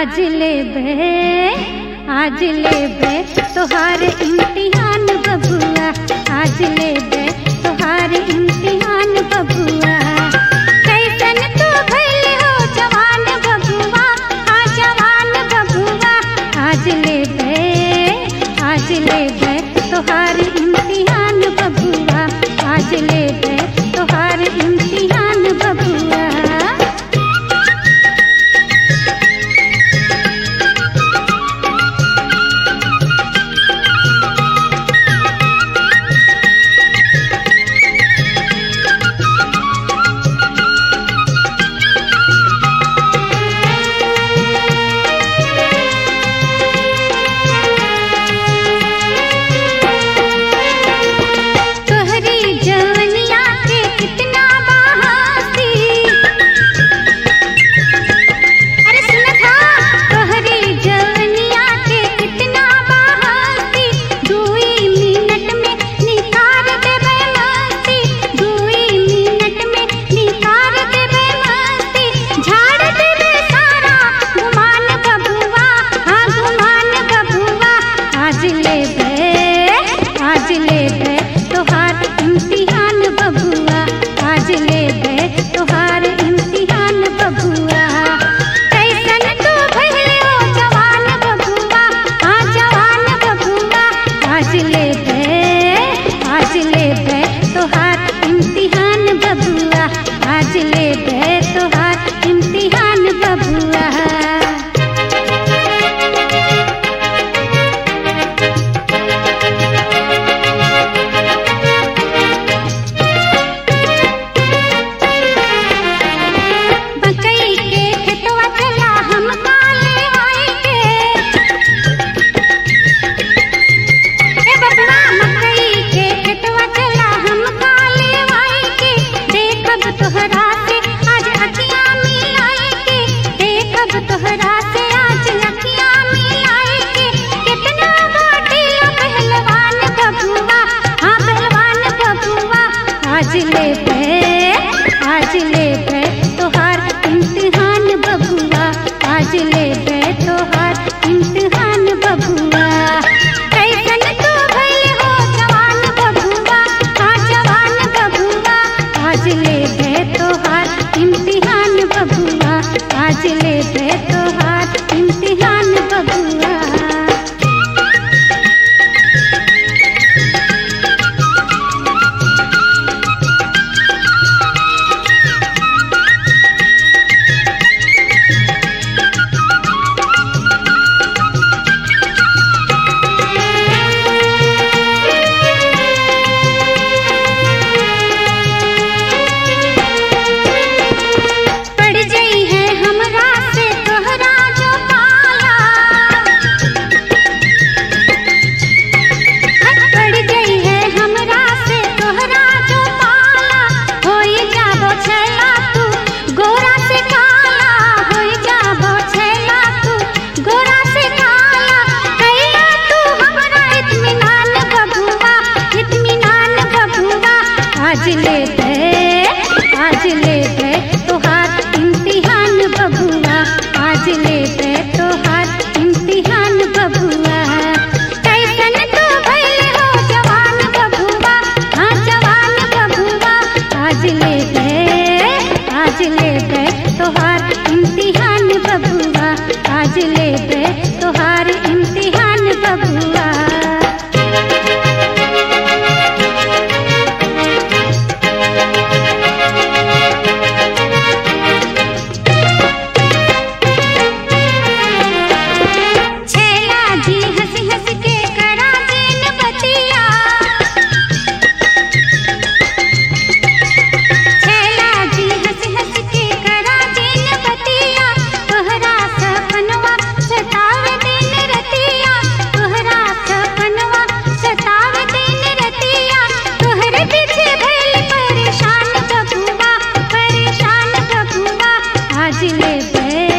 आज ले बे आज ले बे तोहार इम्तिहान बबुआ आज ले बे तोहार इम्तिहान बबुआ कैसन तू भइल हो जवान बबुआ आ जवान बबुआ आज ले बे आज ले बे तोहार इम्तिहान बबुआ आज ले बे तोहार इम्तिहान बबुआ तोहरी जवनिया के कितना बहासी अरे सुन था तोहरी जवनिया के कितना बहासी दुई मिनट में निकाल देबे मस्ती दुई मिनट में निकाल देबे मस्ती झाड़ देबे सारा गुमान बबुआ हाँ गुमान बबुआ आज ले बे आज ले बे तोहार इम्तिहान बबुआ आज ले बे तोहार इम्तिहान बबुआ कैसन तू भइले हो जवान बबुआ हाँ जवान बबुआ आज ले बे आज ले बे तोहार इम्तिहान बबुआ आज ले बे तोहार इम्तिहान बबुआ मकई के खेतवा चला हम काले आई के ए बबुआ मकई के खेतवा चला हम काले आई के देखब तोहरा से आज अखियां मिलाई के देखब तोहरा से आज अखियां मिलाई के कितना बाटे पहलवान बबुआ हाँ पहलवान बबुआ आज ले पे आज ले पे तोहार इम्तिहान बबुआ आज ले पे तोहार इम्तिहान बबुआ कैसन तू भइल हो जवान बबुआ हाँ जवान बबुआ आज ले पे तोहार इम्तिहान बबुआ आज ले पे तोहार इम्तिहान बबुआ पड़ गई है हमरा से तोहरा जो पाला पड़ गई है हमरा से तोहरा जो पाला होई जाबो छैला तू गोरा से काला होई जाबो छैला तू गोरा से काला कैला तू हमरा इत्मीनान बबुआ इत्मीनान बबुआ आज ले दे आज ले दे तोहार इम्तिहान बबुआ आज ले दे तोहार इम्तिहान बबुआ कैसन तू भइल हो जवान बबुआ हाँ जवान बबुआ आज ले दे आज ले दे तोहार इम्तिहान बबुआ आज ले दे तोहार इम्तिहान बबुआ छैला जी हंस हंस के करा देन बतिया छैला जी हंस हंस के करा देन बतिया तोहरा सपनवा सतावे दिन रतिया तोहरा सपनवा सतावे दिन रतिया तोहरे पीछे भइल परेशान बबुआ परेशान बबुआ आज ले बे